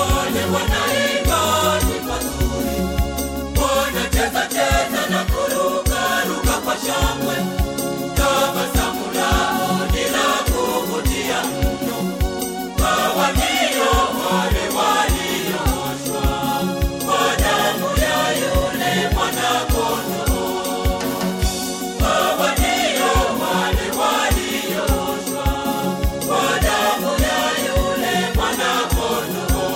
wale wanaimba nyimbo nzuri, wanacheza cheza na kuruka ruka kwa shangwe. Tabasamu lao ni la kuvutia mno, hawa ndio wale waliooshwa kwa damu ya yule mwana-kondoo. Hawa ndio wale waliooshwa kwa damu ya yule mwana-kondoo.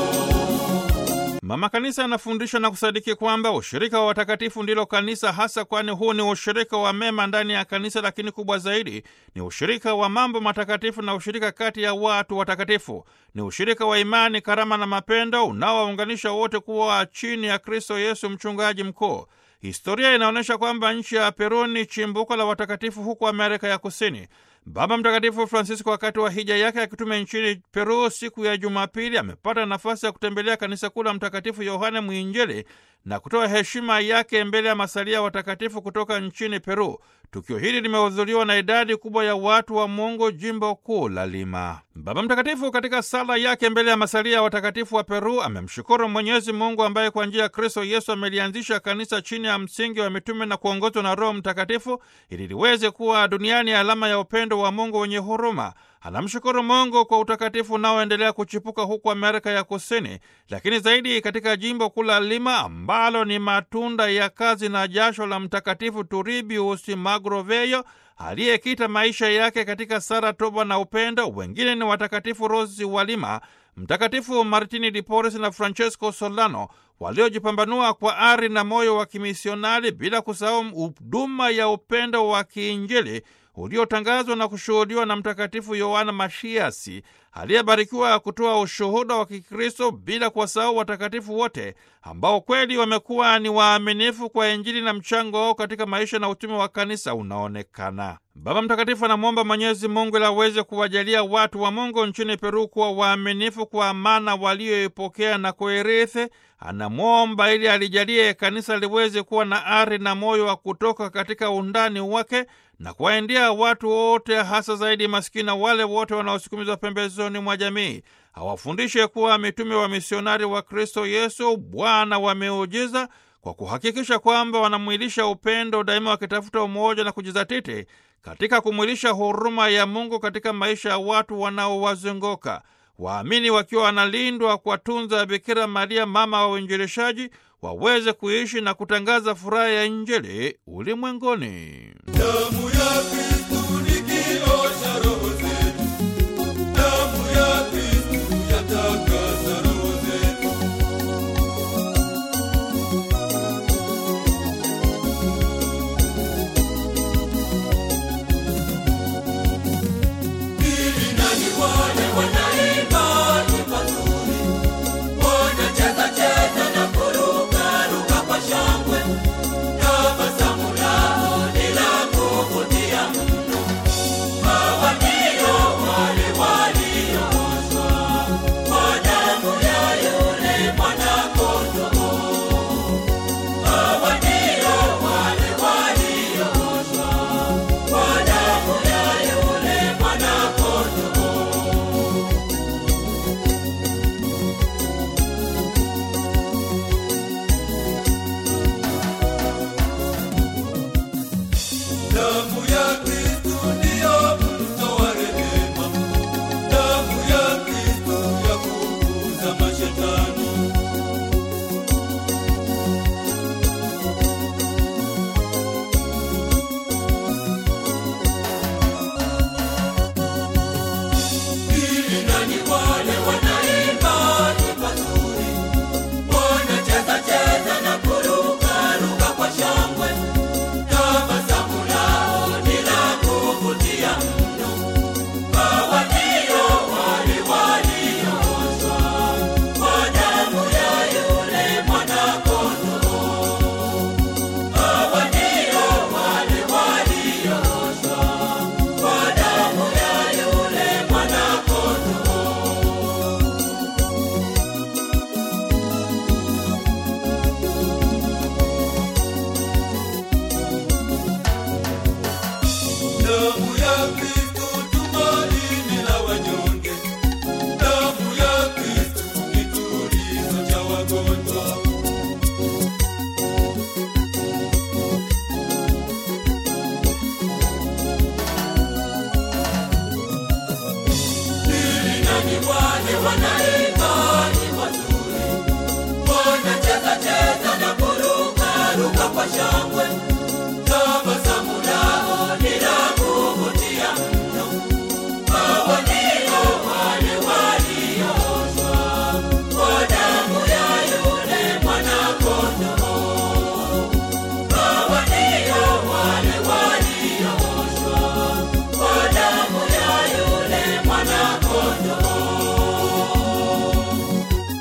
Mama Kanisa anafundisha na kusadiki kwamba ushirika wa watakatifu ndilo kanisa hasa, kwani huu ni ushirika wa mema ndani ya kanisa, lakini kubwa zaidi ni ushirika wa mambo matakatifu na ushirika kati ya watu watakatifu. Ni ushirika wa imani, karama na mapendo unaowaunganisha wote kuwa chini ya Kristo Yesu, mchungaji mkuu. Historia inaonyesha kwamba nchi ya Peru ni chimbuko la watakatifu huko Amerika ya Kusini. Baba Mtakatifu Francisco wakati wa hija yake akitume nchini Peru siku ya Jumapili amepata nafasi ya kutembelea kanisa kuu la Mtakatifu Yohane Mwinjili na kutoa heshima yake mbele ya masalia watakatifu kutoka nchini Peru. Tukio hili limehudhuriwa na idadi kubwa ya watu wa Mungu jimbo kuu la Lima. Baba Mtakatifu katika sala yake mbele ya masalia watakatifu wa Peru amemshukuru Mwenyezi Mungu ambaye kwa njia ya Kristo Yesu amelianzisha kanisa chini ya msingi wa mitume na kuongozwa na Roho Mtakatifu ili liweze kuwa duniani alama ya upendo wa Mungu wenye huruma. Anamshukuru Mungu kwa utakatifu unaoendelea kuchipuka huku Amerika ya Kusini, lakini zaidi katika jimbo kuu la Lima ambalo ni matunda ya kazi na jasho la Mtakatifu Turbius Magroveyo aliyekita maisha yake katika sara, toba na upendo. Wengine ni watakatifu Rosi wa Lima, Mtakatifu Martini di Porres na Francesco Solano waliojipambanua kwa ari na moyo wa kimisionari, bila kusahau huduma ya upendo wa kiinjili uliotangazwa na kushuhudiwa na Mtakatifu Yohana Mashiasi aliyebarikiwa kutoa ushuhuda wa Kikristo, bila kuwasahau watakatifu wote ambao kweli wamekuwa ni waaminifu kwa Injili na mchango wao katika maisha na utume wa kanisa unaonekana. Baba Mtakatifu anamwomba Mwenyezi Mungu ili aweze kuwajalia watu wa Mungu nchini Peru kuwa waaminifu kwa amana walioipokea na kuirithi. Anamwomba ili alijalie kanisa liweze kuwa na ari na moyo wa kutoka katika undani wake na kuwaendea watu wote, hasa zaidi maskini na wale wote wanaosukumizwa pembezoni mwa jamii. Awafundishe kuwa mitume wa misionari wa Kristo Yesu, Bwana wa miujiza, kwa kuhakikisha kwamba wanamwilisha upendo daima, wakitafuta umoja na kujizatiti katika kumwilisha huruma ya Mungu katika maisha ya watu wanaowazunguka. Waamini wakiwa wanalindwa kwa tunza ya Bikira Maria, mama wa uinjilishaji, waweze kuishi na kutangaza furaha ya Injili ulimwenguni. Damu ya Kristu nikiosha roho zetu, damu ya Kristu yatakasa roho zetu. Ili nani wale wanaimba nyimbo nzuri, wanacheza cheza na kuruka ruka kwa shangwe. Tabasamu lao ni la kuvutia ni wale wanaimba nyimbo nzuri, wanacheza cheza na kuruka ruka kwa shangwe,